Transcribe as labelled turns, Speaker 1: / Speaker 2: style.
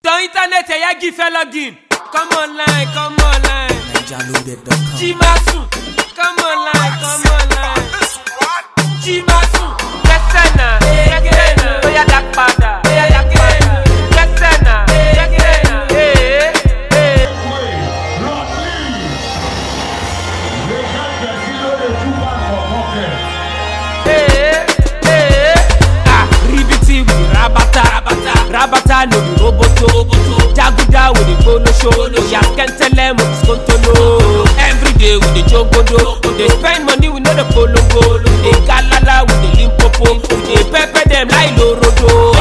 Speaker 1: Ton internet ẹ̀yà gífẹ́ login. Come online, come online.
Speaker 2: NigerLoaded.com.
Speaker 1: Jimasu, come online, come online. Jimasu, kẹsẹ̀ náà, kẹsẹ̀ náà. Bóyá dá padà, bóyá dá padà. Kẹsẹ̀ náà, kẹsẹ̀ náà. Ee, ee. Ee, ee. Ah, ribiti with the rabata, rabata, rabata no be roboto, roboto. Jaguda with the polo show, yaskentele with the skontolo. Every day with the jogodo, we dey spend money we know the polongo. We dey galala with the limpopo, we dey pepper them like lorodo.